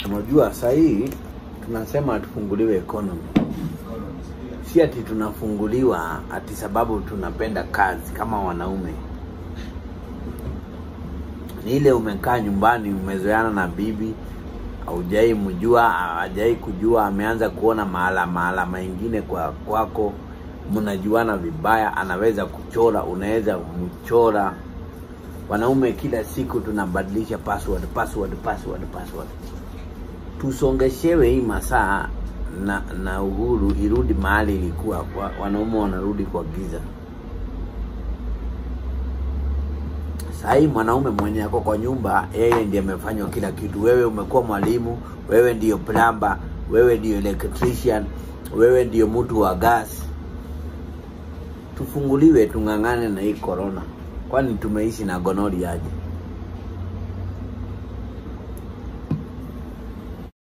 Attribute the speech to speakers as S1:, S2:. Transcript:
S1: Unajua saa hii tunasema tufunguliwe economy, si ati tunafunguliwa ati sababu tunapenda kazi kama wanaume. Ni ile umekaa nyumbani, umezoeana na bibi, haujai mjua, hajai kujua, ameanza kuona mahala mahala mengine kwa kwako, mnajuana vibaya, anaweza kuchora, unaweza mchora. Wanaume kila siku tunabadilisha password, password, password, password tusongeshewe hii masaa na na uhuru irudi mahali ilikuwa wa- wanaume wanarudi kwa giza sahii mwanaume mwenye ako kwa nyumba yeye ndiye amefanywa kila kitu wewe umekuwa mwalimu wewe ndiyo plumber wewe ndiyo electrician wewe ndiyo mtu wa gas tufunguliwe tung'ang'ane na hii corona kwani tumeishi na gonori aje